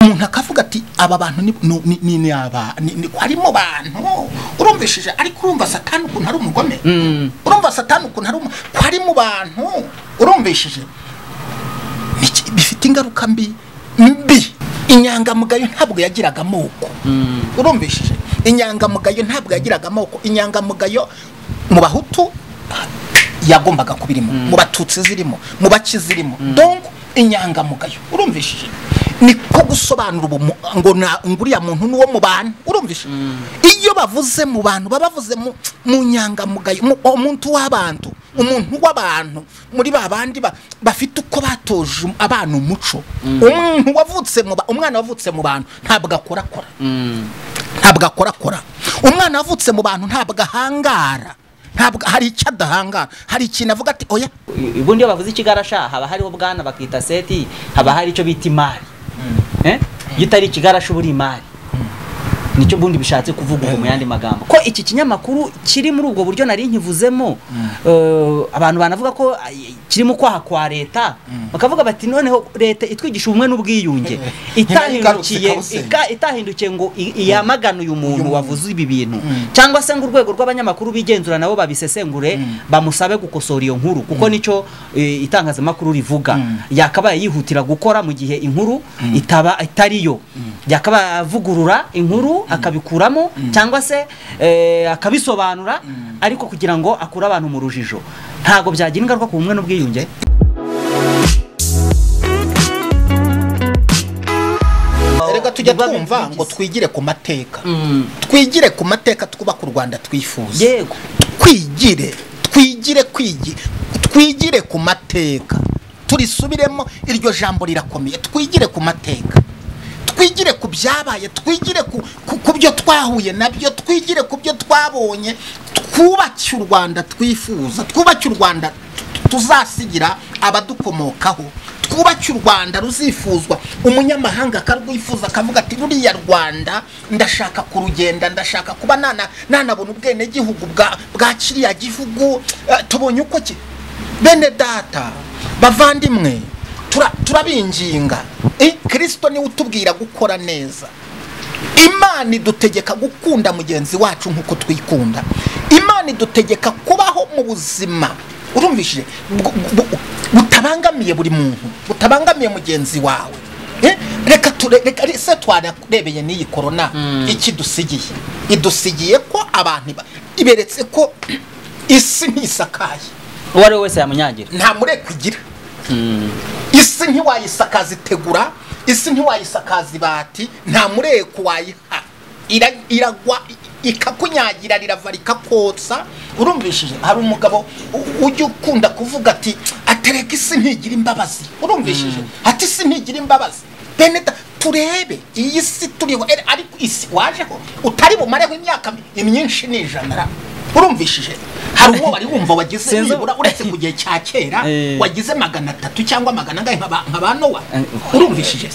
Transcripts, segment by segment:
umuntu akavuga ati aba bantu ni aba harimo bantu urumvishije ariko urumva satani ukuntu ari umugome urumva satani ukuntu ari umugome harimo bantu urumvishije bifite ingaruka mbi mbi inyangamugayo ntabwo yagiraga amoko urumvishije inyangamugayo ntabwo yagiraga amoko inyangamugayo mu bahutu yagombaga kuba irimo mu batutsi zirimo mu baki zirimo dongo inyangamugayo urumvishije niko gusobanura ubu ngo uriya muntu ni uwo mu bantu urumvise iyo bavuze mu bantu baba bavuze mu nyangamugayo umuntu w'abantu umuntu w'abantu muri ba bandi bafite uko batoje abana umuco umuntu wavutse mu umwana wavutse mu bantu ntabwo akorakora ntabwo akorakora umwana wavutse mu bantu ntabwo ahangara ntabwo hari icyo adahangara hari ikintu avuga ati oya ubundi iyo bavuze ikigarasha haba hariho bwana bakita seti haba hari icyo bita imari iyo utari ikigarasha uba uri imari nicyo ubundi bishatse kuvuga ubu mu yandi magambo ko iki kinyamakuru kiri muri ubwo buryo nari nkivuzemo abantu banavuga ko kirimo kwaha kwa leta bakavuga bati noneho leta itwigisha ubumwe n'ubwiyunge itahindukiye ngo yamagane uyu muntu wavuze ibi bintu cyangwa se ngo urwego rw'abanyamakuru bigenzura nabo babisesengure bamusabe gukosora iyo nkuru kuko nicyo itangazamakuru rivuga yakabaye yihutira gukora mu gihe inkuru itaba itariyo yakabaye avugurura inkuru akabikuramo cyangwa se akabisobanura ariko kugira ngo akure abantu mu rujijo ntabwo byagira ingaruka ku bumwe n'ubwiyunge reka tujya twumva ngo twigire ku mateka twigire ku mateka twubaka u rwanda twifuza yego twigire twigire twigire ku mateka turisubiremo iryo jambo rirakomeye twigire ku mateka twigire ku byabaye twigire ku byo twahuye nabyo twigire ku byo twabonye twubake u rwanda twifuza twubake u rwanda tuzasigira abadukomokaho twubake u rwanda ruzifuzwa umunyamahanga akarwifuza akavuga ati ruriya rwanda ndashaka kurugenda ndashaka kuba nanabona ubwenegihugu bwa kiriya gihugu tubonye uko bene data bavandimwe turabinginga kirisito niwe utubwira gukora neza imana idutegeka gukunda mugenzi wacu nk'uko twikunda imana idutegeka kubaho mu buzima urumvishije butabangamiye buri muntu butabangamiye mugenzi wawe reka se twanarebeye n'iyi korona iki dusigiye idusigiye ko abantu iberetse ko isi ntisakaye uwo ari we wese yamunyagira nta mureko igira isi ntiwayisakaza itegura isi ntiwayisakaza ibati nta mureko wayiha iragwa ikakunyagira rirava rikakotsa urumvishije hari umugabo ujya ukunda kuvuga ati atereka isi ntigira imbabazi urumvishije ati isi ntigira imbabazi beneda turebe iyi si turiho ariko isi wajeho utari bumareho imyaka myinshi ni ijana urumvishije hari uwo wari wumva wagize nibura uretse mu gihe cya kera wagize magana atatu cyangwa magana angahe nka ba nowa urumvishije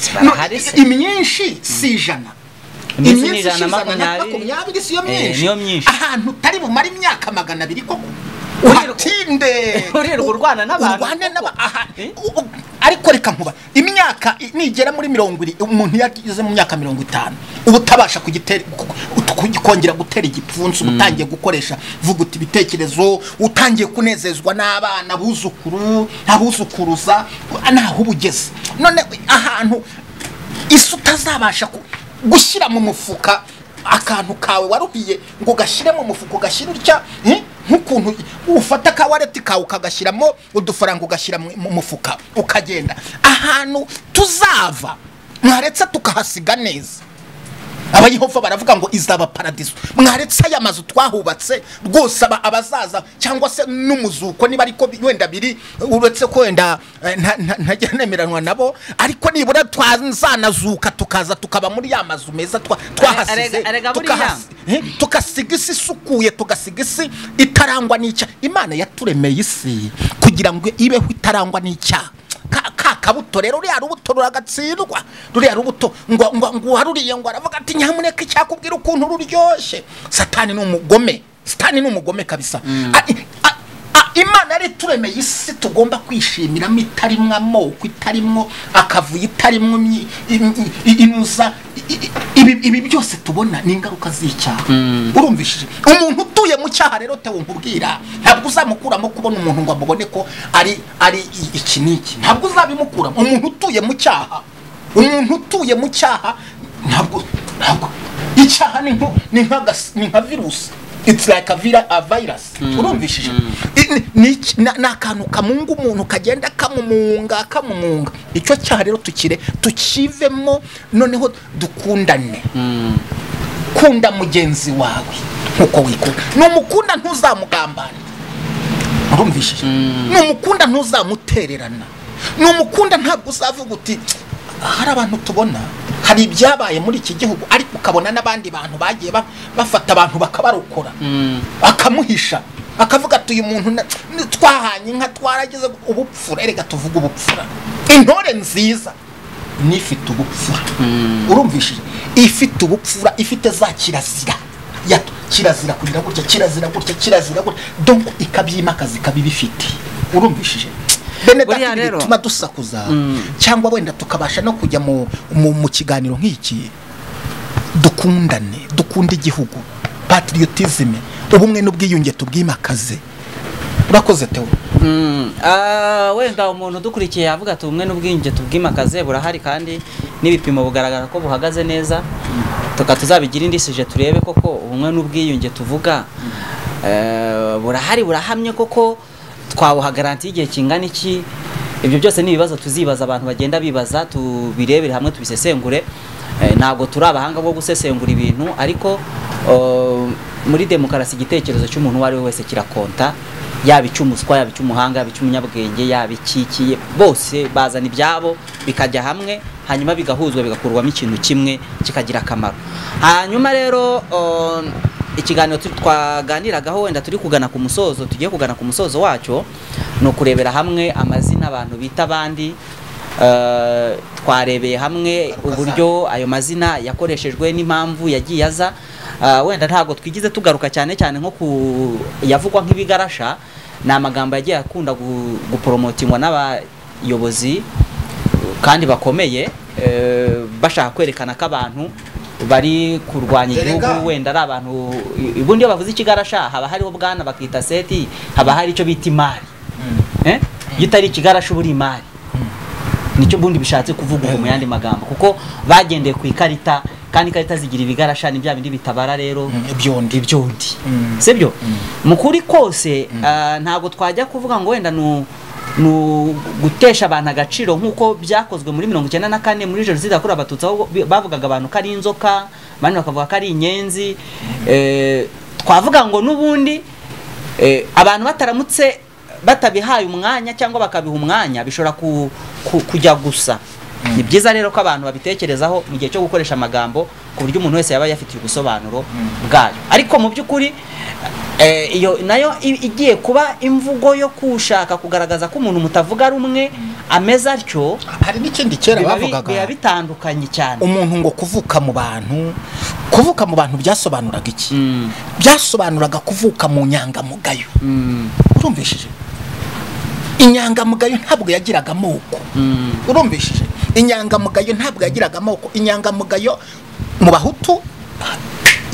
imyinshi si ijana imyinshi ijana na makumyabiri si yo myinshi ahantu utari bumare imyaka magana abiri koko uhatinde urerwa urwana n'abantu urwana n'abantu ariko reka nkuba imyaka nigera muri mirongo iri umuntu yageze mu myaka mirongo itanu uba utabasha kongera gutera igipfunsi uba utangiye gukoresha vuguta ibitekerezo utangiye kunezezwa n'abana abuzukuru abuzukuruza ntaho uba ugeze none ahantu isi utazabasha gushyira mu mufuka akantu kawe waruhiye ngo ugashyire mu mufuka ugashyire utya nk'ukuntu ufata akawareti kawe ukagashyiramo udufaranga ugashyira mu mufuka ukagenda ahantu tuzava mwaretse tukahasiga neza abayihova baravuga ngo izaba paradiso mwaretse aya mazu twahubatse rwose abazaza cyangwa se n'umuzuko niba ariko wenda biri uretse ko wenda ntajya nemeranwa nabo ariko nibura twazanazuka tukaza tukaba muri ya mazu meza twahasize tukasiga isi isukuye tugasiga isi itarangwa n'icyaha imana yaturemeye isi kugira ngo ibeho itarangwa n'icyaha kabuto rero ruriya rubuto ruragatsindwa ruriya rubuto ngo ngo uwaruriye ngo aravuga ati nyamuneka icyakubwira ukuntu ruryoshye satani ni umugome satani ni umugome kabisa imana yari turemeye isi tugomba kwishimiramo itarimwo amoko itarimwo akavuyo itarimwo imyi- im- i- inuza i- i- ibi ibi byose tubona ni ingaruka z'icyaha urumvishije umuntu utuye mu cyaha rero tewe nkubwira ntabwo uzamukuramo kubona umuntu ngo amubone ko ari ari i- iki n'iki ntabwo uzabimukuramo umuntu utuye mu cyaha umuntu utuye mu cyaha ntabwo ntabwo icyaha ni nko- ni nka gas- ni nka virusi it's like a, vira, a virus urumvishije I- ni- ni iki- na- ni akantu kamunga umuntu kagenda kamumunga kamumunga icyo cyaha rero tukire tukivemo noneho dukundane kunda mugenzi wawe nkuko wikunda numukunda ntuzamugambane urumvishije numukunda ntuzamutererana numukunda ntabwo uzavuga uti hari abantu tubona hari ibyabaye muri iki gihugu ariko ukabona n'abandi bantu bagiye ba- bafata abantu bakabarokora akamuhisha akavuga ati uyu muntu na- ni- twahanye inka twarageze ubupfura erega tuvuge ubupfura intore nziza n'ifite ubupfura urumvishije ifite ubupfura ifite za kirazira ya kirazira kugira gutya kirazira gutya kirazira gutya donc ikabyimakaza ikaba ibifite urumvishije bene Buriya data ibi rero- bituma dusakuza cyangwa wenda tukabasha no kujya mu, mu, mu kiganiro nk'iki dukundane dukunde igihugu patriotisme ubumwe n'ubwiyunge tubwimakaze urakoze teo Mm, ah, wenda umuntu udukurikiye yavuga ati ubumwe n'ubwiyunge tubwimakaze burahari kandi n'ibipimo bugaragara ko buhagaze neza tuka tuzabigira indisije turebe koko ubumwe n'ubwiyunge tuvuga eh, burahari burahamye koko twawuhagarantiye igihe kingana iki ibyo byose ni ibibazo tuzibaza abantu bagenda bibaza tubirebere hamwe tubisesengure Eh, ntabwo turi abahanga bo gusesengura ibintu ariko eh, muri demokarasi igitekerezo cy'umuntu uwo ari we wese kirakonta yaba icy'umuswa yaba icy'umuhanga yaba icy'umunyabwenge yaba ikikiye bose bazana ibyabo bikajya hamwe hanyuma bigahuzwa bigakurwamo ikintu kimwe kikagira akamaro hanyuma rero um, ikiganiro tu- twaganiragaho wenda turi kugana ku musozo tugiye kugana ku musozo wacyo ni ukurebera hamwe amazina abantu bita abandi Eh, twarebeye hamwe uburyo ayo mazina yakoreshejwe n'impamvu yagiye aza Eh, wenda ntabwo twigize tugaruka cyane cyane nko ku yavugwa nk'ibigarasha ni amagambo yagiye akunda gu- guporomotingwa n'abayobozi kandi bakomeye eh, bashaka kwerekana ko abantu bari kurwanya igihugu wenda ari abantu i- ubundi iyo bavuze ikigarasha haba hariho bwana bakita seti haba hari icyo bita imari Eh? iyo utari ikigarasha uba uri imari nicyo bundi bishatse kuvugurwa mu yandi magambo kuko bagendeye ku ikarita kandi ikarita zigira ibigarasha ni bya bindi bitabara rero ibyondi ibyondi Mm. sibyo mu kuri kose ah, ntabwo twajya kuvuga ngo wenda nu nu gutesha abantu agaciro nk'uko byakozwe muri mirongo icyenda na kane muri jenoside yakorewe abatutsi aho bi- bavugaga abantu ko ari inzoka abandi bakavuga ko ari inyenzi Eh, twavuga ngo n'ubundi eh, abantu bataramutse batabihaye umwanya cyangwa bakabiha umwanya bishobora ku- ku- kujya gusa ni byiza rero ko abantu babitekerezaho mu gihe cyo gukoresha amagambo ku buryo umuntu wese yaba yafitiye ubusobanuro bwayo ariko mu by'ukuri eh, iyo nayo i- igiye kuba imvugo yo kushaka kugaragaza ko umuntu mutavuga rumwe ameze atyo hari n'ikindi kera biba bi- bavugaga biba bitandukanye cyane umuntu ngo kuvuka mu bantu kuvuka mu bantu byasobanuraga iki Mm, byasobanuraga kuvuka mu nyangamugayo mm, urumvishije inyangamugayo ntabwo yagiraga amoko mm, urumvishije inyangamugayo ntabwo yagiraga amoko inyangamugayo mu bahutu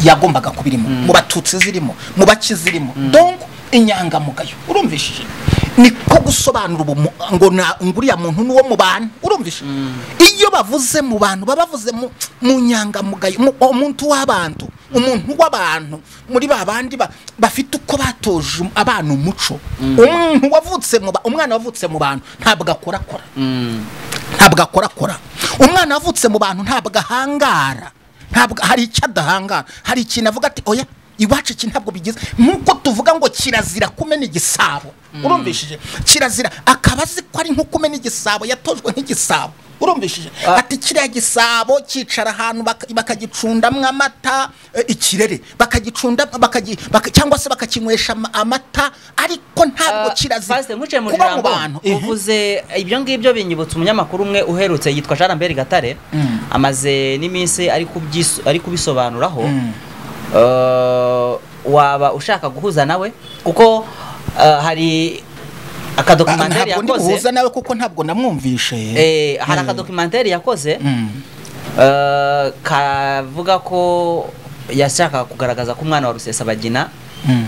yagombaga kuba irimo mu batutsi zirimo mu baki zirimo donc inyangamugayo urumvishije ni ko gusobanura ubu ngo na- ngo uriya muntu ni uwo mu bantu urumvishije iyo bavuze mu bantu baba bavuze mu mu nyangamugayo mu- umuntu w'abantu umuntu w'abantu muri ba bandi ba- bafite uko batoje abana umuco umuntu wavutse mu ba- umwana wavutse mu bantu ntabwo akorakora mm. ntabwo akorakora umwana wavutse mu bantu ntabwo ahangara ntabwo hari icyo adahangara hari ikintu avuga ati oya iwacu iki ntabwo bigize nk'uko tuvuga ngo kirazira kumena igisabo urumvishije kirazira akaba azi ko ari nko kumena igisabo yatojwe nk'igisabo urumvishije Ah. ati kiriya gisabo cyicara ahantu baka- bakagicundamwo amata eh, ikirere bakagicunda bakagi- baka- cyangwa se bakakinywesha ama- amata ariko ntabwo Ah, kirazira Pastor, nkuciye mu kuba mu ijambo, bantu Ehe. uvuze ibyo ngibyo binyibutsa umunyamakuru umwe uherutse yitwa Jean Lambert Gatare amaze n'iminsi ari kubyiso- ari kubisobanuraho Eh, waba ushaka guhuza nawe kuko ah, hari akadokumentari ntabwo ndi buhuza yakoze nawe kuko ntabwo namwumvishe eh, hari Mm. akadokumentari yakoze Mm. eh, kavuga ko yashakaga kugaragaza ko umwana wa rusesabagina Mm.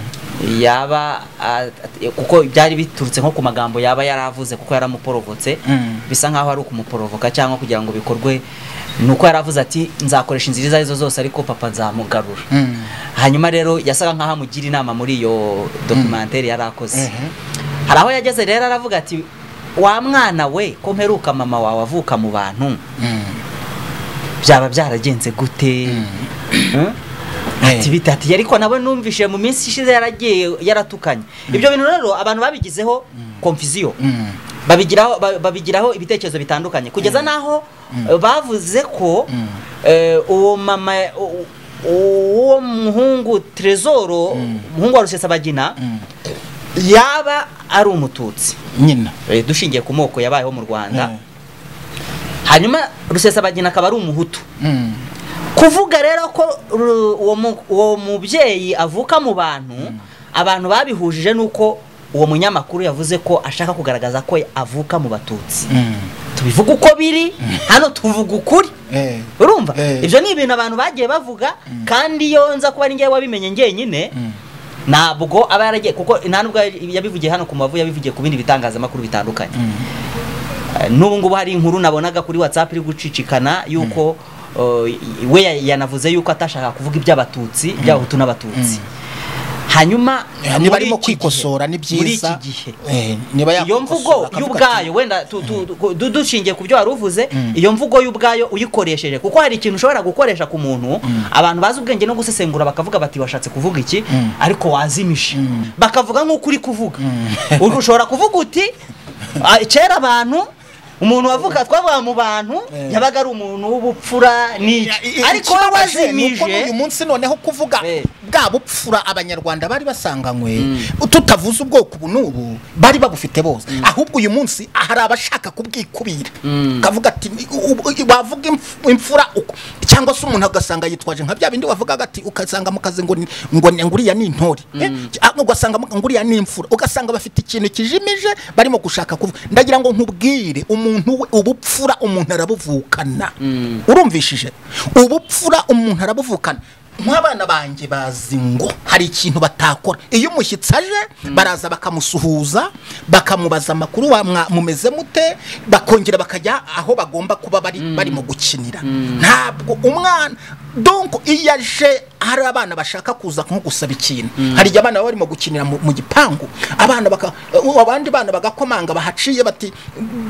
yaba a- at- kuko byari biturutse nko ku magambo yaba yaravuze kuko yaramuporogotse Mm. bisa nkaho ari ukumuporovoka cyangwa kugira ngo bikorwe ni uko yaravuze ati nzakoresha inzira izo arizo zose ariko papa nzamugarura Mm. hanyuma rero yasaga nkaho amugira inama muri iyo dokumenteri yari akoze Mhm. hari aho yageze rero aravuga ati wa mwana we ko mperuka mama wawe avuka mu bantu Mm. byaba byaragenze gute Hmm? Eh. ati bita ati ariko nawe numvishije mu minsi ishize yaragiye yaratukanye ibyo bintu rero abantu babigizeho konfiziyo Mm. babigiraho ba- babigiraho ibitekerezo bitandukanye kugeza naho eh, bavuze ko Mm. eh, uwo mama u- uwo muhungu Tresoro umuhungu wa Rusesabagina Mm. yaba ari umututsi nyina Eh, dushingiye ku moko yabayeho mu Rwanda Mm. hanyuma Rusesabagina akaba ari umuhutu Mm. kuvuga rero ko ru- uwo mu- uwo mubyeyi avuka mu bantu abantu babihujije nuko uwo munyamakuru yavuze ko ashaka kugaragaza ko avuka mu batutsi Mm. tubivuga uko biri hano tuvuga ukuri Eh. urumva Eh. ibyo ni ibintu abantu bagiye bavuga kandi iyo nza kuba ari njyewe wabimenye njyenyine Mm. ntabwo aba yaragiye kuko nta nubwo yabivugiye hano ku mavu yabivugiye ku bindi bitangazamakuru bitandukanye Mm. Eh, n'ubu ngubu hari inkuru nabonaga kuri whatsapp iri gucicikana yuko eh, we ya- yanavuze yuko atashaka kuvuga iby'abatutsi iby'abahutu n'abatutsi hanyuma muri niba arimo iki gihe- kwikosora ni muri iki byiza gihe Eh, niba iyo mvugo yakosora akavuga ati, y'ubwayo wenda tu- tu- ku- du- dushingiye ku byo wari uvuze iyo mvugo y'ubwayo uyikoresheje kuko hari ikintu ushobora gukoresha ku muntu abantu bazi ubwenge no gusesengura bakavuga bati washatse kuvuga iki ariko wazimije bakavuga nk'uko uri kuvuga Uri- ushobora kuvuga uti "Ah, kera abantu umuntu wavuga twavuga mu bantu Eh. yabaga ari umuntu w'ubupfura n'iki ariko we ikibabaje ni uko wazimije n'uyu munsi noneho kuvuga Eh. bwa bupfura abanyarwanda bari basanganywe Mm. tutavuze ubwoko ubu n'ubu bari babufite bose ahubwo uyu munsi hari abashaka kubwikubira Mm. kavuga ati u- u- wavuga imf- imfura uko cyangwa se umuntu agasanga yitwaje nka bya bindi wavugaga ati ugasanga mu kazi ngo ni- ngo ni- nguriya ni intore Eh, ah, ugasanga mu- nguriya ni imfura ugasanga bafite ikintu kijimije barimo gushaka kuvuga ndagira ngo nkubwire umuntu we ubupfura umuntu arabuvukana urumvishije ubupfura umuntu arabuvukana nk'abana banjye bazi ngo hari ikintu batakora iyo umushyitsi aje baraza bakamusuhuza bakamubaza amakuru wa mwa- mumeze mute bakongera bakajya aho bagomba kuba bari barimo gukinira ntabwo umwana donko iyo aje hari abana bashaka kuza nko gusaba ikintu hari igihe abana baba barimo gukinira mu mu gipangu abana baka u- abandi bana bagakomanga bahaciye bati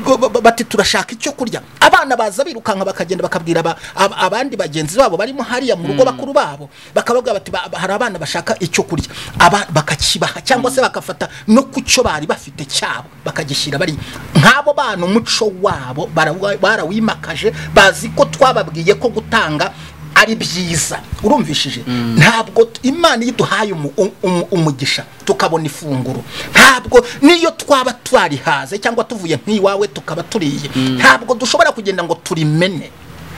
b- b- bati turashaka icyo kurya abana baza birukanka bakagenda bakabwira aba- ab- abandi bagenzi babo barimo hariya mu rugo bakuru babo bakabaga bati "Ba- hari abana bashaka icyo kurya aba bakakibaha cyangwa se bakafata no ku cyo bari bafite cyabo bakagishyira bari nk'abo bana umuco wabo barawa- barawimakaje bazi ko twababwiye ko gutanga ari byiza urumvishije ntabwo t- imana iyo iduhaye umu- um- um- umugisha tukabona ifunguro ntabwo niyo twaba twarihaze cyangwa tuvuye nk'iwawe tukaba turiye ntabwo dushobora kugenda ngo turimene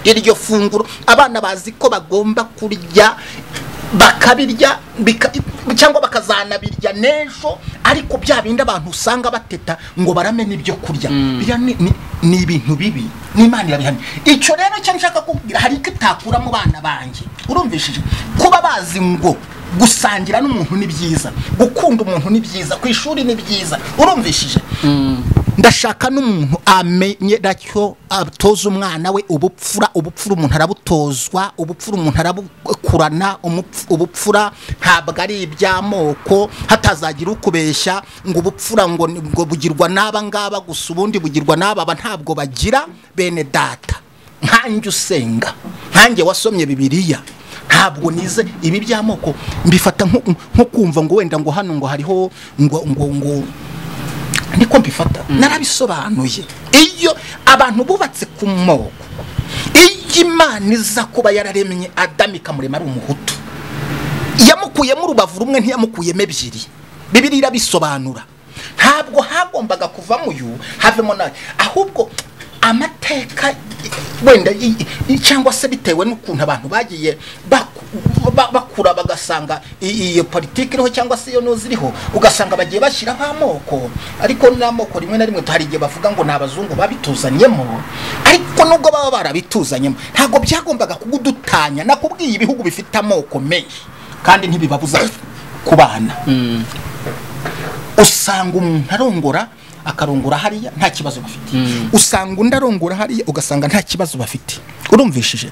iryo funguro abana bazi ko bagomba kurya bakabirya bika- cyangwa bakazanabirya n'ejo ariko bya bindi abantu usanga bateta ngo baramena ibyo kurya biriya ni- ni- ni ibintu bibi n'imana irabihamya icyo rero cyo nshaka kubwira hari icyo itakura mu bana banjye urumvishije kuba bazi ngo gusangira n'umuntu ni byiza gukunda umuntu ni byiza ku ishuri ni byiza urumvishije ndashaka n'umuntu amenye nacyo atoza umwana we ubupfura ubupfura umuntu arabutozwa ubupfura umuntu arabukurana umupf- ubupfura ntabwo ari iby'amoko hatazagira ukubeshya ngo ubupfura ngo ni- ngo bugirwa n'aba ngaba gusa ubundi bugirwa n'aba aba ntabwo bagira bene data nkanjye usenga nkanjye wasomye bibiliya ntabwo nize ibi by'amoko mbifata nko nko kumva ngo wenda ngo hano ngo hariho ngo ngo ngo niko mbifata narabisobanuye iyo abantu bubatse ku moko iyo imana iza kuba yararemye adamu ikamurema ari umuhutu yamukuyemo urubavu rumwe ntiyamukuyemo ebyiri bibiri irabisobanura ntabwo hagombaga kuvamo uyu havemo nawe ahubwo amamateka wenda i- i- cyangwa se bitewe n'ukuntu abantu bagiye baku- ba- bakura bagasanga i- iyo politiki iriho cyangwa se iyo ntuzi iriho ugasanga bagiye bashyiraho amoko ariko n'amoko rimwe na rimwe hari igihe bavuga ngo ni abazungu babituzanyemo ariko nubwo baba barabituzanyemo ntabwo byagombaga kugudutanya nakubwiye ibihugu bifite amoko menshi kandi ntibibabuza kubana usanga umuntu arongora akarongora hariya nta kibazo bafite usanga undi arongora hariya ugasanga nta kibazo bafite urumvishije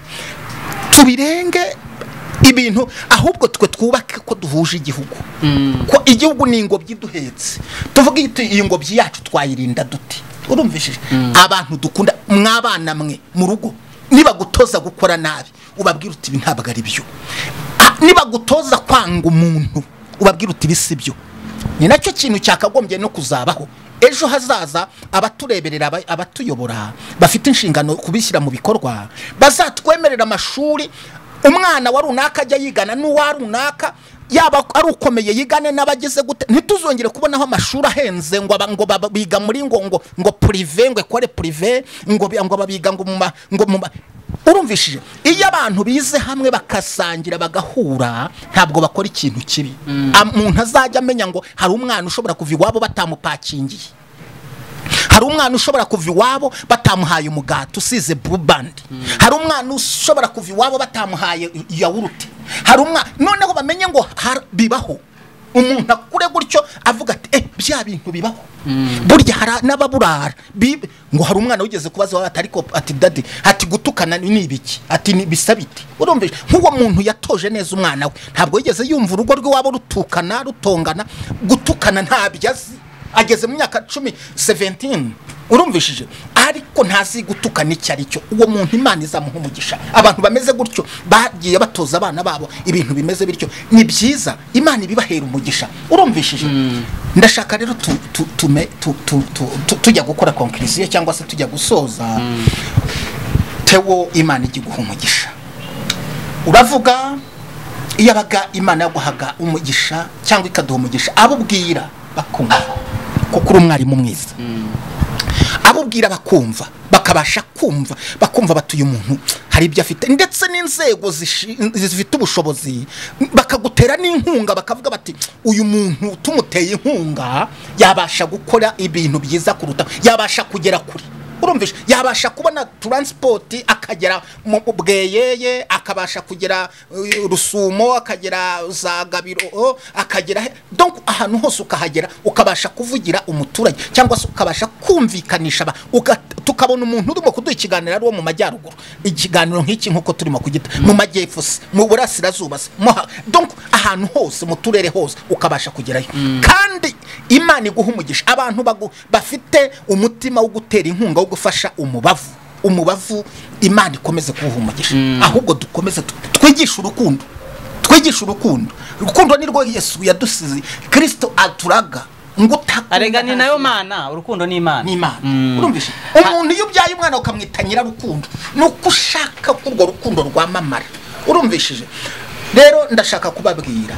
tubirenge ibintu ahubwo twe twubake ko duhuje igihugu ko igihugu ni ingobyi duhetse tuvuga iti iyi ngobyi yacu twayirinda dute urumvishije abantu dukunda mwabana mwe mu rugo nibagutoza gukora nabi ubabwira uti ibi ntabwo ari byo Ah, nibagutoza kwanga umuntu ubabwira uti ibi si byo ni nacyo kintu cyakagombye no kuzabaho ejo hazaza abatureberera aba- abatuyobora bafite inshingano kubishyira mu bikorwa bazatwemerera amashuri umwana wa runaka ajya yigana n'uwa runaka yaba ari ukomeye yigane n'abageze gute ntituzongere kubonaho amashuri ahenze ngo aba- ngo baba- biga muri ngo ngo ngo purive ngo ekore purive ngo bi- ngo babiga ngo mu ma- ngo mu ma- urumvishije iyo abantu bize hamwe bakasangira bagahura ntabwo bakora ikintu kibi umuntu azajya amenya ngo hari umwana ushobora kuva iwabo batamupakingiye hari umwana ushobora kuva iwabo batamuhaye umugati usize burubandi hari umwana ushobora kuva iwabo batamuhaye yawurute hari umwana noneho bamenye ngo har- bibaho umuntu akure gutyo avuga ati eh bya bintu bibaho burya hari n'ababurara Bi- ngo hari umwana wigeze kubaza iwabo ati ariko ati dadi ati gutukana ni ibiki ati ni bisabite urumvise nk'uwo muntu yatoje neza umwana we ntabwo yigeze yumva urugo rw'iwabo rutukana rutongana gutukana ntabyo azi ageze mu myaka cumi seventini urumvishije ariko ntazi gutukana icyo ari cyo uwo muntu imana izamuha umugisha abantu bameze gutyo bagiye batoza abana babo ibintu bimeze bityo ni byiza imana ibibahera umugisha urumvishije ndashaka rero tu- tu- tume- tu- tu- tu- tu- tujya gukora konkirisiyo cyangwa se tujya gusoza tewo imana ijya iguha umugisha uravuga iyo abaga imana yaguhaga umugisha cyangwa ikaduha umugisha abo ubwira bakumva kuko uri umwarimu mwiza abo ubwira bakumva bakabasha kumva bakumva batuye umuntu hari ibyo afite ndetse n'inzego zishi- zifite ubushobozi bakagutera n'inkunga bakavuga bati uyu muntu tumuteye inkunga yabasha gukora ibintu byiza kuruta yabasha kugera kure urumvisha yabasha kubona taransipoti akagera mu bweyeye akabasha kugera uh, rusumo akagera za gabiro oh, akagera he- donc ahantu hose ukahagera ukabasha kuvugira umuturage cyangwa se ukabasha kumvikanisha aba- uga- tukabona umuntu urimo kuduha ikiganiro ari uwo mu majyaruguru ikiganiro nk'iki nk'uko turimo kugita mu majyepfo se mu burasirazuba se mo ha- donc ahantu hose mu turere hose ukabasha kugerayo kandi imana iguha umugisha abantu bagu- bafite umutima wo gutera inkunga wo gufasha umubavu umubavu imana ikomeze kuwuha umugisha ahubwo dukomeze tu- twigishe urukundo twigishe urukundo urukundo ni rwo yesu yadusize kirisito aturaga ngo utakunda arega ni ntazira nayo mana urukundo ni imana ni imana Mm. urumvishe umuntu iyo ubyaye umwana ukamwita nyirarukundo ni uko ushaka ko urwo rukundo rwamamara urumvishije rero ndashaka kubabwira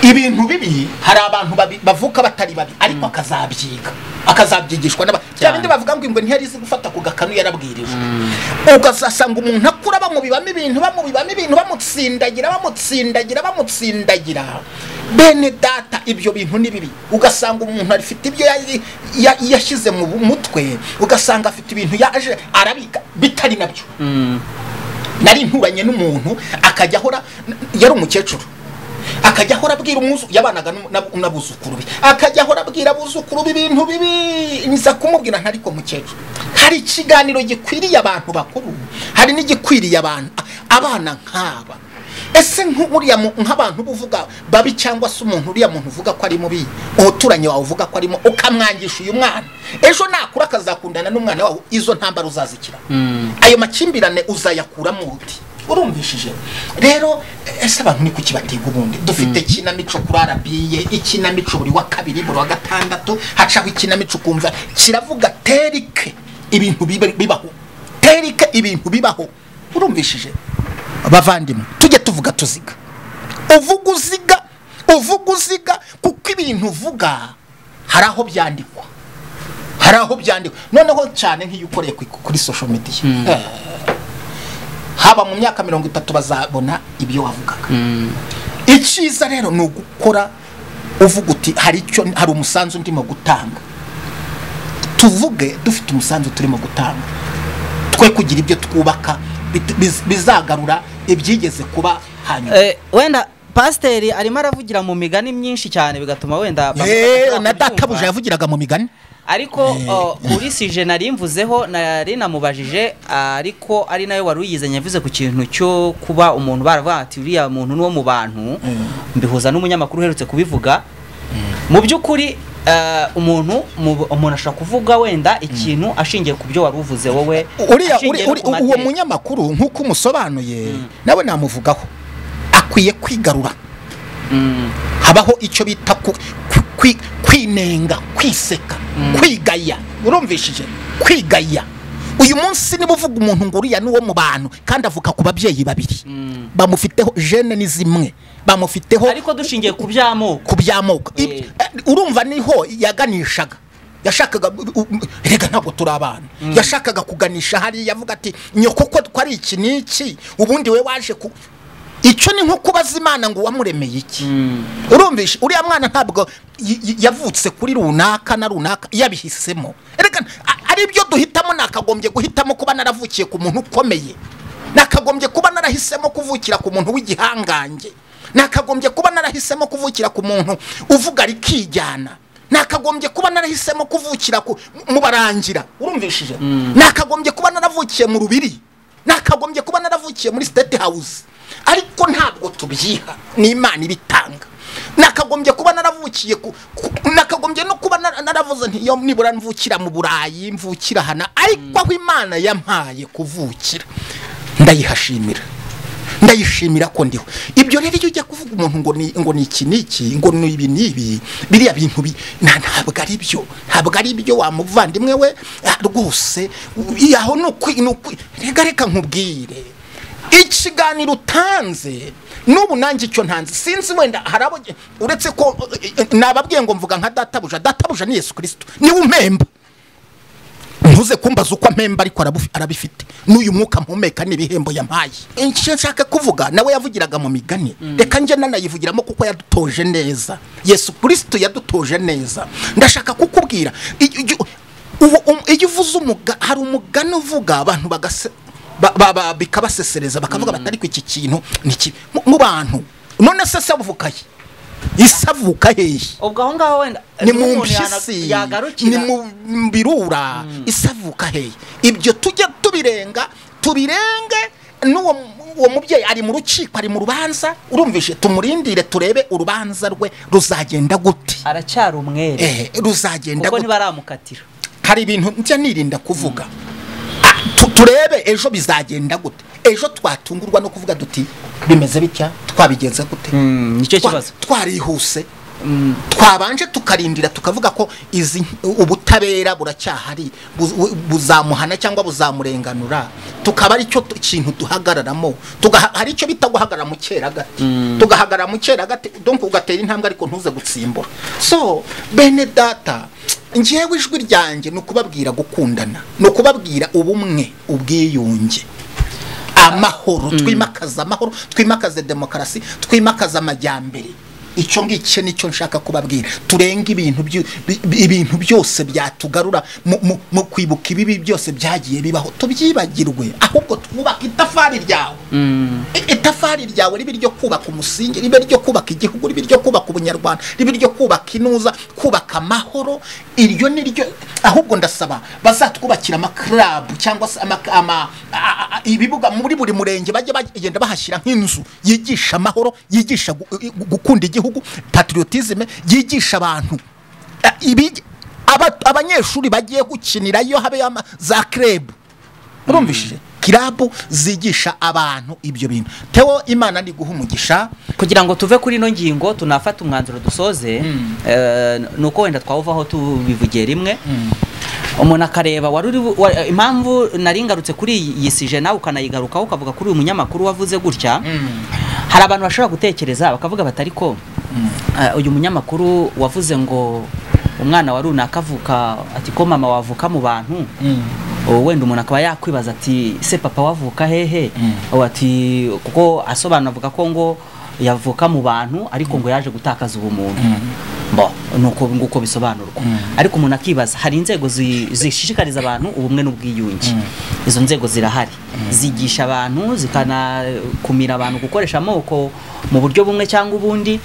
ibintu bibi hari abantu babi- bavuka batari babi ariko akazabyiga akazabyigishwa n'aba bya bindi bavuga ngo ingwe ntiyari izi gufata ku gakanu yarabwirijwe ugasanga umuntu akura bamubibamo ibintu bamubibamo ibintu bamutsindagira bamutsindagira bamutsindagira bene data ibyo bintu ni bibi ugasanga umuntu afite ibyo yari- ya- yashyize mu mutwe ugasanga afite ibintu yaje arabika bitari nabyo nari nturanye n'umuntu akajya ahora yari umukecuru akajya ahora abwira umwuzu yabanaga n'u- n'ab- n'abuzukuru be akajya ahora abwira abuzukuru be ibintu bibi nza kumubwira ntari ko mukecuru hari ikiganiro gikwiriye abantu bakuru hari n'igikwiriye abantu abana nk'aba ese nk'uriya mu- nk'abantu uba uvuga babi cyangwa se umuntu uriya muntu uvuga ko ari mubi umuturanyi wawe uvuga ko arimo ukamwangisha uyu mwana ejo nakura akazakundana n'umwana wawe izo ntambara uzazikira ayo makimbirane uzayakuramo uti urumvishije rero ese abantu ni kuki batiga ubundi dufite ikinamico kuri arabiye ikinamico buri wa kabiri buri wa gatandatu hacaho ikinamico ukumva kiravuga terike ibintu bibe- bibaho terike ibintu bibaho urumvishije abavandimwe tujye tuvuga tuziga uvuga uziga uvuga uziga kuko ibintu uvuga hari aho byandikwa hari aho byandikwa noneho cyane nk'iyo ukoreye kuri- kuri social media Eh, haba mu myaka mirongo itatu bazabona ibyo wavugaga icyiza rero ni ugukora uvuga uti hari icyo hari umusanzu ndimo gutanga tuvuge dufite umusanzu turimo gutanga twe kugira ibyo twubaka bit- biz- bizagarura ibyigeze kuba hanyuma Eh, wenda pasiteri arimo aravugira mu migani myinshi cyane bigatuma wenda bamwe Eh, badashobora na kubyumva. databuja yavugiraga mu migani ariko o, kuri sije nari mvuzeho nari namubajije ariko ari nayo wari uyizanye yavuze ku kintu cyo kuba umuntu baravuga ati uriya muntu ni uwo mu bantu mbihuza n'umunyamakuru uherutse kubivuga mu by'ukuri eh, umuntu mu- umuntu ashobora kuvuga wenda ikintu ashingiye ku byo wari uvuze wowe uriya uri- ashingiye no uri- ku uwo mateka. munyamakuru nk'uko umusobanuye nawe namuvugaho akwiye kwigarura Mm, habaho icyo bita ku- ku- kwi- kwinenga kwiseka kwigaya urumvishije kwigaya uyu munsi niba uvuga umuntu ngo uriya ni uwo mu bantu kandi avuka ku babyeyi babiri Mm. bamufiteho jene ni zimwe bamufiteho ariko dushingiye ku by'amoko ku by'amoko Ib- Eh. eh, urumva niho yaganishaga yashakaga u- u- erega ntabwo turi abana yashakaga kuganisha hariya avuga ati nyoko ko twari iki n'iki ubundi we waje ku icyo ni nko kubaza imana ngo wamuremeye iki urumvishe uriya mwana ntabwo y- y- yavutse kuri runaka na runaka yabihisemo erega a- ari byo duhitamo nakagombye guhitamo kuba naravukiye ku muntu ukomeye nakagombye kuba narahisemo kuvukira ku muntu w'igihangange nakagombye kuba narahisemo kuvukira ku muntu uvuga rikijyana nakagombye kuba narahisemo kuvukira ku mu barangira urumvishije nakagombye kuba naravukiye mu rubiri nakagombye kuba naravukiye muri state house ariko ntabwo tubyiha ni imana ibitanga nakagombye kuba naravukiye ku- ku- nakagombye no kuba nara- naravuze nti yo nibura mvukira mu burayi mvukira hana ariko aho imana yampaye kuvukira ndayihashimira ndayishimira ko ndiho ibyo rero iyo ujya kuvuga umuntu ngo ni ngo ni iki n'iki ngo ni ibi n'ibi biriya bintu bi nta- ntabwo ari byo ntabwo ari byo wa muvandimwe we ah, rwose u- aho ni ukwi ni ukwi reka reka nkubwire ikiganiro utanze n'ubu nanjye icyo ntanze sinzi wenda hari abo uretse ko eh, eh, nababwiye ngo mvuga nka databuja databuja ni yesu kirisito niwe umpemba ntuze kumbaza uko amemba ariko arabu- arabifite n'uyu mwuka mpumeka n'ibihembo yampaye icyo nshaka kuvuga nawe yavugiraga mu migani reka njye nanayivugiramo kuko yadutoje neza yesu kirisito yadutoje neza ndashaka kukubwira iyo iyo- uwo- um- iyo uvuze umuga hari umugani uvuga abantu bagase ba- ba- ba- bikabasesereza bakavuga bati ariko iki kintu ni kibi Mu- mu bantu none se se avuka he ise avuka hehe ubwo aho ngaho wenda ni mu niho umuntu yana- mpyisi yagarukira ni mu birura isavuka hehe ibyo tujye tubirenga tubirenge n'uwo uwo mubyeyi ari mu rukiko ari mu rubanza urumvishe tumurindire turebe urubanza rwe ruzagenda gute aracyari umwere Eh, ruzagenda kuko gute ntibaramukatira hari ibintu njya nirinda kuvuga Ah, tu- turebe ejo bizagenda gute ejo twatungurwa no kuvuga duti bimeze bitya twabigenze gute nicyo Twa- kibazo twarihuse twabanje tukarindira tukavuga ko izi ubutabera buracyahari bu- bu- buzamuhana cyangwa buzamurenganura tukaba ari cyo tu- kintu duhagararamo Tugaha- hari icyo bita guhagarara mu cyeragati tugahagarara mu cyeragati donc ugatera intambwe ariko ntuze gutsimbura so bene data ngewe ijwi ryanjye ni ukubabwira gukundana ni ukubabwira ubumwe ubwiyunge amahoro twimakaza amahoro twimakaze demokarasi twimakaze amajyambere icyo ngicyo nicyo nshaka kubabwira turenge ibintu byu- bi- bi- ibintu byose byatugarura mu- mu- mu kwibuka ibibi byose byagiye bibaho tubyibagirwe ahubwo twubake itafari ryawe I- itafari ryawe ribe iryo kubaka umusingi ribe iryo kubaka igihugu ribe iryo kubaka ubunyarwanda ribe iryo kubaka inuza kubaka amahoro iryo ni ryo ahubwo ndasaba bazatwubakira amakarabu cyangwa se ama- ama- a- a- ibibuga muri buri murenge bajye bagenda bahashyira nk'inzu yigisha amahoro yigisha gu- gu- gukunda igihugu patriotisme yigisha abantu A- ibi- aba- abanyeshuri bagiye gukinirayo habe ama- za krebu urumvishije kirabu zigisha abantu ibyo bintu teo imana ni guha umugisha kugira ngo tuve kuri ino ngingo tunafata umwanzuro dusoze eh, ni uko wenda twawuvaho tubivugiye rimwe umuntu akareba wari uri bu- wa- impamvu nari ngarutse kuri iyi sije nawe ukanayigarukaho ukavuga kuri uyu munyamakuru wavuze gutya hari abantu bashobora gutekereza bakavuga bati ariko eh, uyu munyamakuru wavuze ngo umwana wa runaka avuka ati ko mama wavuka mu bantu ubu wenda umuntu akaba yakwibaza ati se papa wavuka hehe Ubu ati kuko asobanura avuga ko ngo yavuka mu bantu ariko ngo yaje gutakaza ubumuntu bo nuko nguko bisobanurwa ariko umuntu akibaza hari inzego zi- zishishikariza abantu ubumwe n'ubwiyunge izo nzego zirahari zigisha abantu zikanakumira abantu gukoresha amoko mu buryo bumwe cyangwa ubundi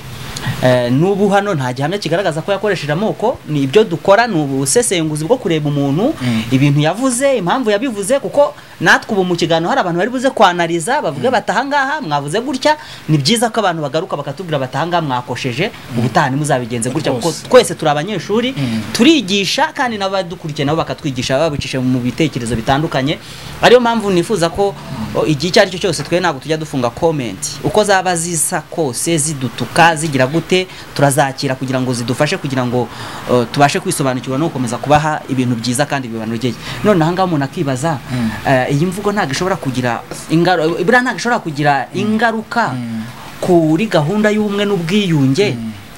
Eh, n'ubu hano nta gihamya kigaragaza ko yakoresheje amoko ni ibyo dukora ni ubusesenguzi bwo kureba umuntu ibintu yavuze impamvu yabivuze kuko natwe ubu mu kiganiro hari abantu bari buze kwanariza bavuge bati ahangaha mwavuze gutya ni byiza ko abantu bagaruka bakatubwira bati ahangaha mwakosheje ubutaha ntimuzabigenze gutya kuko Rwose. twese turi abanyeshuri turigisha kandi n'abadukurikiye nabo bakatwigisha babicisha mu bitekerezo bitandukanye ariyo mpamvu nifuza ko o, igihe icyo ari cyo cyose twe ntabwo tujya dufunga comment uko zaba zisa kose zidutuka zigira gute turazakira kugira ngo zidufashe kugira ngo o, tubashe kwisobanukirwa no gukomeza kubaha ibintu byiza kandi bibanogeye none aha ngaha umuntu akibaza eh, iyi mvugo ntabwo ishobora kugira ingaruka buriya ntabwo ishobora kugira ingaruka kuri gahunda y'ubumwe n'ubwiyunge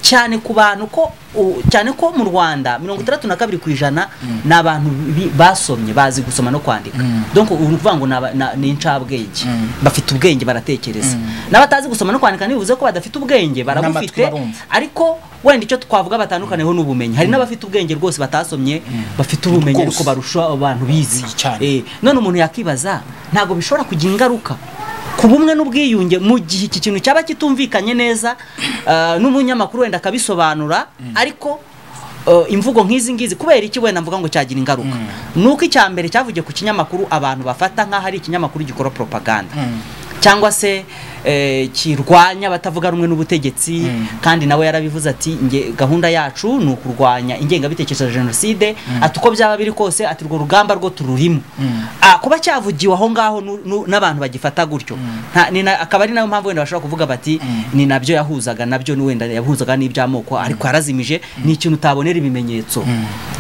cyane ku bantu ko u- cyane ko mu rwanda mirongo itandatu na kabiri ku ijana ni abantu bi- basomye bazi gusoma no kwandika donc ubu ni ukuvuga ngo ni aba- na- ni incabwenge bafite ubwenge baratekereza n'abatazi gusoma no kwandika ntibivuze ko badafite ubwenge N'amatwi barabufite barumva. ariko wenda icyo twavuga batandukaniyeho n'ubumenyi hari n'abafite ubwenge rwose batasomye bafite ubumenyi ariko Rwose. barusha abantu bizi Bizi cyane. Eh, none umuntu yakibaza ntabwo bishobora kugira ingaruka ku bumwe n'ubwiyunge mu gihe iki kintu cyaba kitumvikanye neza ah, n'umunyamakuru wenda akabisobanura ariko eh, imvugo nk'izi ngizi kubera iki wenda mvuga ngo cyagira ingaruka ni uko icya mbere cyavugiye ku kinyamakuru abantu bafata nk'aho ari ikinyamakuru gikora propaganda cyangwa se eh, kirwanya abatavuga rumwe n'ubutegetsi kandi nawe yarabivuze ati "Nge- gahunda yacu ni ukurwanya ingengabitekerezo ya jenoside ati uko byaba biri kose ati urwo rugamba rwo tururimo Ah, kuba cyavugiwe aho ngaho nu- nu- n'abantu bagifata gutyo nta- ni na- akaba ari nayo mpamvu wenda bashobora kuvuga bati ni nabyo yahuzaga nabyo ni wenda yahuzaga n'iby'amoko ariko yarazimije ni ikintu utabonera ibimenyetso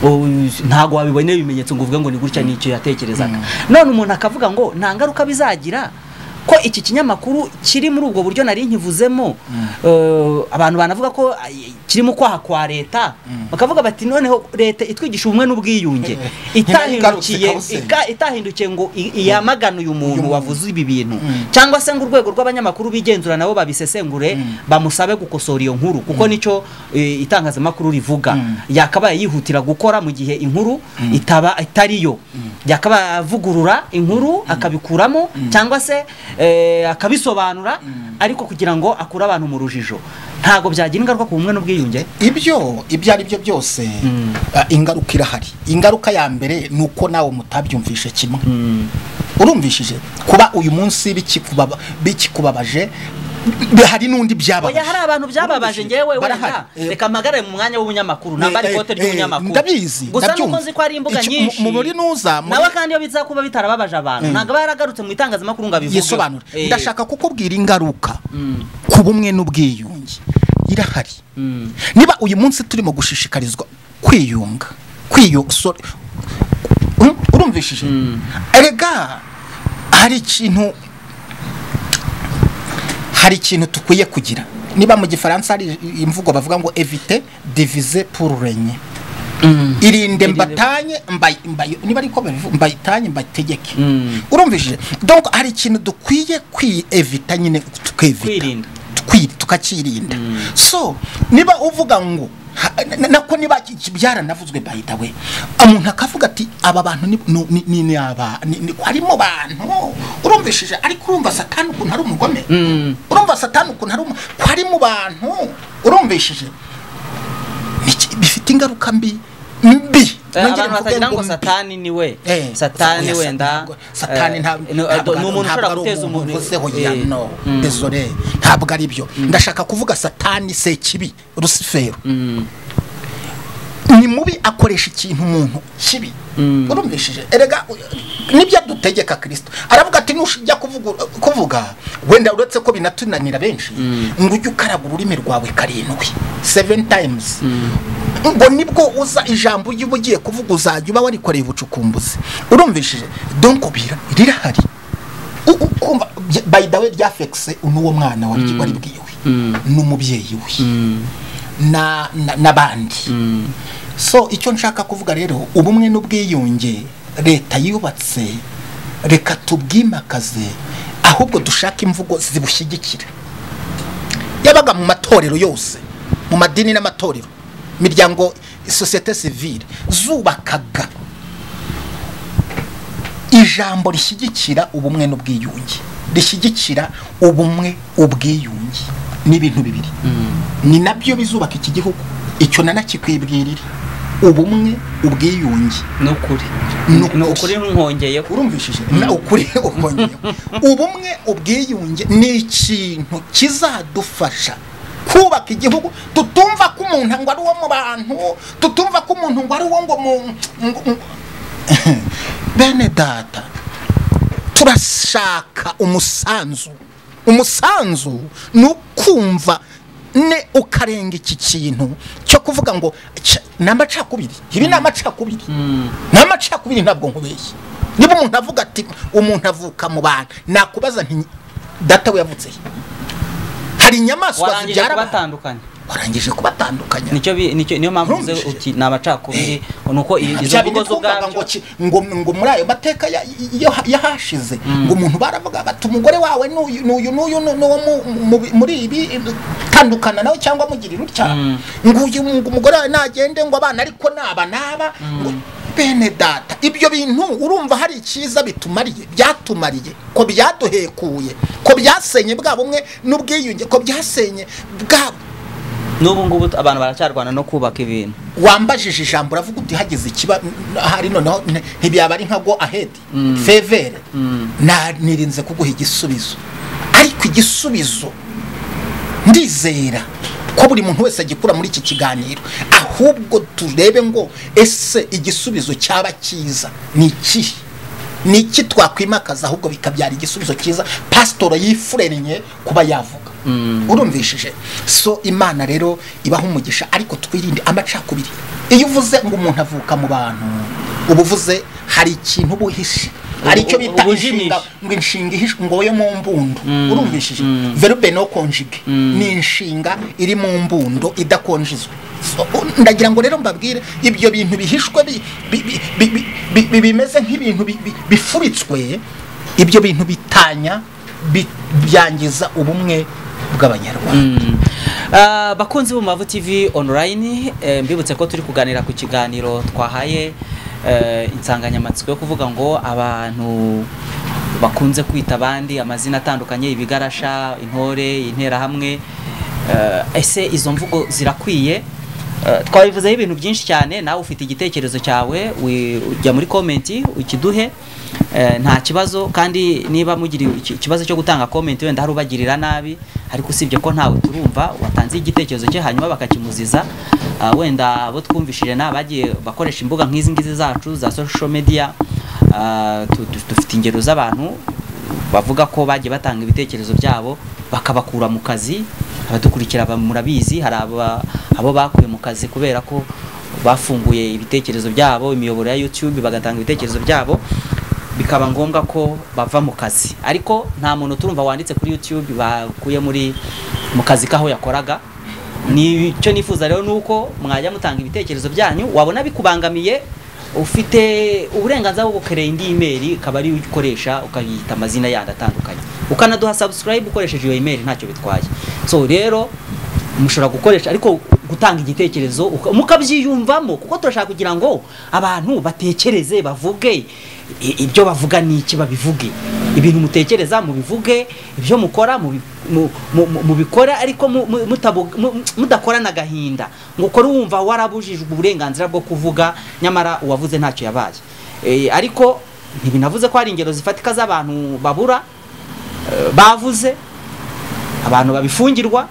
O- ntabwo wabibonera ibimenyetso ngo uvuge ngo ni gutya ni icyo yatekerezaga none umuntu akavuga ngo nta ngaruka bizagira ko iki kinyamakuru kiri muri ubwo buryo nari nkivuzemo eh, abantu banavuga ko ay, kiri mu kwaha kwa leta bakavuga bati noneho leta itwigisha ubumwe n'ubwiyunge igarutse itahindukiye kabuse. ika- itahindukiye ngo i- iyamagane uyu muntu wavuze ibi bintu Mm. cyangwa se ngo urwego rw'abanyamakuru bigenzura nabo babisesengure bamusabe gukosora iyo nkuru kuko nicyo eh, itangazamakuru rivuga yakabaye yihutira gukora mu gihe inkuru itaba itariyo yakabaye avugurura inkuru akabikuramo cyangwa se eh, akabisobanura ariko kugira ngo akure abantu mu rujijo ntabwo byagira ingaruka ku bumwe n'ubwiyunge ibyo ibyo ari byo byose Mm. ah, ingaruka irahari ingaruka ya mbere ni uko nawe mutabyumvishe kimwe urumvishije kuba uyu munsi bikikubaba- bikikubabaje b- hari n'undi byababaje oya hari abantu byababaje njyewe wenda Barahari. Eh, reka mpagare mu mwanya w'ubunyamakuru nambara eh, ikote eh, ry'ubunyamakuru ndabizi, gusa nuko ndabyumva. nzi ko hari imbuga Iki- mu- nyinshi mu muri nuza, muri- nawe kandi iyo biza kuba bitarababaje abantu ntabwo aba yaragarutse mu itangazamakuru ngo abivuge yisobanure ndashaka kukubwira ingaruka ku bumwe n'ubwiyunge irahari niba uyu munsi turimo gushishikarizwa kwiyunga kwiyu- sorry. Um, urumvishije erega hari ikintu hari ikintu tukwiye kugira niba mu gifaransa hari imvugo bavuga ngo evite divize pour renye irinde mbatanye mbayi- mbayi- niba ariko babivuga mbayitanye mbayitegeke Mm. urumvishije donc hari ikintu dukwiye kwiyevita nyine tukevita Kwirinda. Twi- tukakirinda so niba uvuga ngo ha- na- nako niba iki- byaranavuzwe by the way umuntu akavuga ati aba bantu ni- ni- ni- ni ni aba ni- ni- harimo bantu urumvishije ariko urumva satani ukuntu ari umugome urumva satani ukuntu ari umu- ko ari mu bantu urumvishije Niki- bifite ingaruka mbi mbi Eh, Nongere abantu mvuge batagira ngo mbi. satani ni we Eh, satani oya, wenda ntabwo- satani eh, ntabwo ni ntabwo ari- umuntu ntabwo ushobora ari guteza umuntu uvuzeho eh, ya no mm. désolé ntabwo ari byo ndashaka kuvuga satani se kibi rusifero ni mubi akoresha ikintu umuntu kibi urumvishije erega u- nibyo dutegeka kirisito aravuga ati nujya kuvugu- kuvuga wenda uretse ko binatunanira benshi ngo ujye ukaraga ururimi rwawe karindwi seven times ngo nibwo uza ijambo ujya uba ugiye kuvuga uzajya uba warikoreye ubucukumbuzi urumvishije donko bira rirahari U- u- kumva by- by the way ryafekise n'uwo mwana wari wari bwiwe n'umubyeyi we na- na- n'abandi so icyo nshaka kuvuga rero ubumwe n'ubwiyunge leta yubatse reka tubwimakaze ahubwo dushake imvugo zibushyigikira yabaga mu matorero yose mu madini n'amatorero imiryango sosiyete sivire zubakaga ijambo rishyigikira ubumwe n'ubwiyunge rishyigikira ubumwe ubwiyunge ni ibintu bibiri ni nabyo bizubaka iki gihugu icyo nanakikibwirira ubumwe ubwiyunge ni ukuri Ni ukuri. ni ukuri ntuhongeyeho urumvishije na ukuri ubonyeho ubumwe ubwiyunge ni ikintu kizadufasha kubaka igihugu tutumva ko umuntu ngo ari uwo mu bantu tutumva ko umuntu ngo ari uwo ngo mu ngo- ngo- bene data turashaka umusanzu umusanzu ni ukumva ne ukarenga iki kintu cyo kuvuga ngo "Ca- ni amacakubiri ibi ni amacakubiri ni amacakubiri ntabwo nkubeshye niba umuntu avuga ati umuntu avuka mu bantu nakubaza nti data we yavutse he?" hari inyamaswa warangije zibyara abantu. kubatandukanya warangije kubatandukanya nicyo bi- nicyo- niyo mpamvu uvuze Urumvishije? uti ni abacakubiri ni uko i- izo bya mvugo bindi zo twumvaga ngo ubwabyo ki- ngo ngo muri ayo mateka ya- yo- yahashize ngo umuntu baravuga bati umugore wawe n'uyu n'uyu n'uyu nu- n'uwo mu- mu- muri ibi tandukana nawe cyangwa mugirira utya Mm. ngo uyu ngo umugore wawe nagende ngo abana ariko naba naba ngo bene data ibyo bintu urumva hari icyiza bitumariye byatumariye ko byaduhekuye ko byasenye bwa bumwe n'ubwiyunge ko byasenye bwa n'ubu ngubu abantu baracyarwana no kubaka ibintu wambajije ijambo uravuga uti hagize ikiba ahari noneho nti- ntibyaba ari nka go ahedi fevere na nirinze kuguha igisubizo ariko igisubizo ndizera ko buri muntu wese agikura muri iki kiganiro ahubwo turebe ngo ese igisubizo cyaba cyiza ni ikihe ni iki twakwimakaza ahubwo bikabyara igisubizo cyiza pasitoro yifurennye kuba yavuga urumvishije so imana rero ibaha umugisha ariko twirinde amacakubiri iyo uvuze ngo umuntu avuka mu bantu uba uvuze hari ikintu uba uhishe hari icyo bita ubujimisha. inshinga ngo inshinga ihishwe ngo yo mu mbundo urumvishije verbe no konjige ni inshinga iri mu mbundo idakonjizwa So, ndagira ngo rero mbabwire ibyo bintu bihishwe bi- bi- bi- bi- bi- bi- bi- bimeze nk'ibintu bi- bi- bifuritswe ibyo bintu bitanya bi- byangiza ubumwe bw'abanyarwanda Ah, bakunzi b'umubavu tv online eh, mbibutse ko turi kuganira ku kiganiro twahaye eh, insanganyamatsiko yo kuvuga ngo abantu bakunze kwita abandi amazina atandukanye ibigarasha intore interahamwe Eh, ese izo mvugo zirakwiye Eh, twabivuzeho ibintu byinshi cyane nawe ufite igitekerezo cyawe wi- ujya muri komenti ukiduhe Eh, nta kibazo kandi niba mugira iki- ikibazo cyo gutanga komenti wenda hari ubagirira nabi ariko usibye ko ntawe turumva watanze igitekerezo cye hanyuma bakakimuziza Ah, wenda abo twumvishije ni abagiye bakoresha imbuga nk'izi ngizi zacu za social media Ah, tu- tu- dufite ingero z'abantu bavuga ko bagiye batanga ibitekerezo byabo bakabakura mu kazi abadukurikira ba- murabizi hari aba- abo bakuye mu kazi kubera ko bafunguye ibitekerezo byabo imiyoboro ya YouTube bagatanga ibitekerezo byabo bikaba ngombwa ko bava mu kazi ariko nta muntu turumva wanditse kuri YouTube bakuye muri mu kazi kaho yakoraga ni icyo nifuza rero ni uko mwajya mutanga ibitekerezo byanyu wabona bikubangamiye ufite uburenganzira bwo gukerera indi imeri ikaba ariyo ukoresha ukayita amazina yandi atandukanye ukanaduha subscribe ukoresheje iyo imeri ntacyo bitwaye so rero mushobora gukoresha ariko gutanga igitekerezo uka- mukabyiyumvamo kuko turashaka kugira ngo abantu batekereze bavuge i- ibyo bavuga n'iki babivuge ibintu mutekereza mubivuge ibyo mukora mubi- mu- mu- mu- mubikore ariko mu- mu- mutabu- mu- mudakorana agahinda ngo ukore wumva warabujijwe uburenganzira bwo kuvuga nyamara uwavuze ntacyo yabaye Eh, ariko ntibinavuze ko hari ingero zifatika z'abantu babura eh, bavuze abantu babifungirwa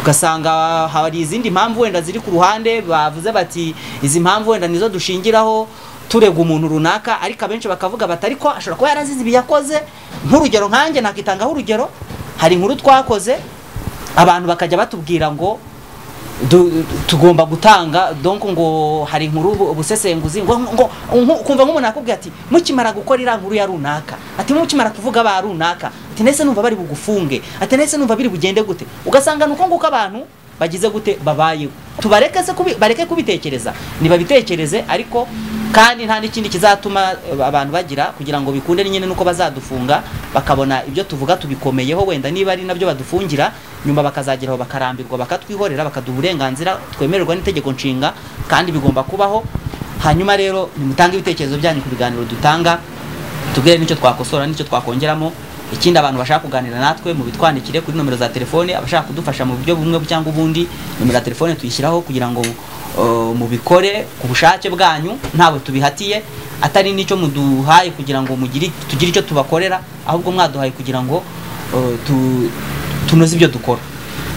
ugasanga hari izindi mpamvu wenda ziri ku ruhande bavuze bati izi mpamvu wenda nizo dushingiraho turega umuntu runaka ariko abenshi bakavuga bati ariko ashobora kuba yarazize ibi yakoze nk'urugero nkanjye nakitangaho urugero hari inkuru twakoze abantu bakajya batubwira ngo du- tugomba gutanga donc ngo hari inkuru ubu- ubusesenguzi ngo ngo nku- kumva nk'umuntu akubwira ati mukimara gukora iriya nkuru ya runaka ati mukimara kuvuga ba runaka ati nese numva bari bugufunge ati nese numva biri bugende gute ugasanga ni uko nguko abantu bagize gute babayeho tubareke se kubi, bareke kubitekereza nibabitekereze ariko kandi nta n'ikindi kizatuma eh, abantu bagira kugira ngo bikunde ni nyine nuko bazadufunga bakabona ibyo tuvuga tubikomeyeho wenda niba ari nabyo badufungira nyuma bakazageraho bakarambirwa bakatwihorera bakaduha uburenganzira twemererwa n'itegeko nshinga kandi bigomba kubaho hanyuma rero nimutange ibitekerezo byanyu ku biganiro dutanga tubwire n'icyo twakosora n'icyo twakongeramo ikindi abantu bashaka kuganira natwe mu bitwandikire kuri nomero za telefone abashaka kudufasha mu buryo bumwe cyangwa ubundi nomero ya telefone tuyishyiraho kugira ngo uh, mubikore ku bushake bwanyu ntabwo tubihatiye atari n'icyo muduhaye kugira ngo mugire tugire icyo tubakorera ahubwo mwaduhaye kugira ngo uh, tu- tunoze ibyo dukora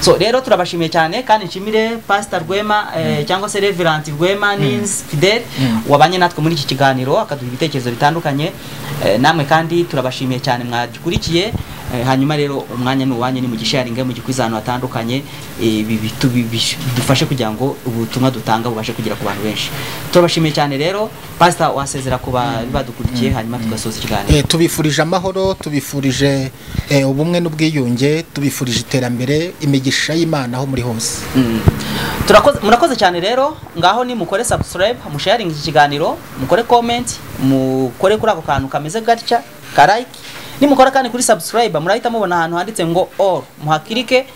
so rero turabashimiye cyane kandi nshimire pasita rwema eh, cyangwa se reverant rwema nins fidel wabanye natwe muri iki kiganiro akaduha ibitekerezo bitandukanye Eh, namwe kandi turabashimiye cyane mwagikurikiye Eh, hanyuma rero umwanya ni uwanyu ni mu gisharinge mu gikwiza ahantu hatandukanye Eh, ibi bitu- bi- bi- bidufashe kugira ngo ubutumwa dutanga bubashe kugera ku bantu benshi turabashimiye cyane rero pasita wasezera ku bari badukurikiye hanyuma tugasoza ikiganiro Eh, tubifurije amahoro tubifurije eh, ubumwe n'ubwiyunge tubifurije iterambere imigisha y'imana aho muri hose Mm. Turakoze- murakoze cyane rero ngaho ni mukore subscribe musharinga iki kiganiro mukore comment mukore kuri ako kantu kameze gatya ka like nimukora kandi kuri subscribe murahita mubona ahantu handitse ngo all muhakirike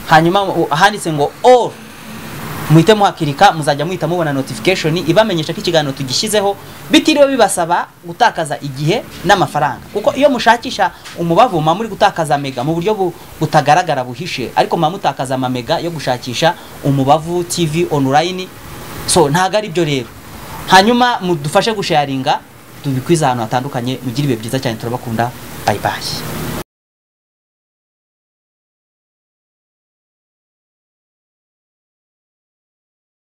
hanyuma mu- handitse ngo all muhite muhakirika muzajya muhita mubona notification ibamenyesha ko ikiganiro tugishyizeho bitiriwe bibasaba gutakaza igihe n'amafaranga kuko iyo mushakisha umubavu muba muri gutakaza mega mu buryo bu- butagaragara buhishe ariko muba mutakaza amamega yo gushakisha umubavu tv online so ntabwo ari byo rero hanyuma mudufashe gusharinga tubikwiza ahantu hatandukanye mugire ibihe byiza cyane turabakunda bye bye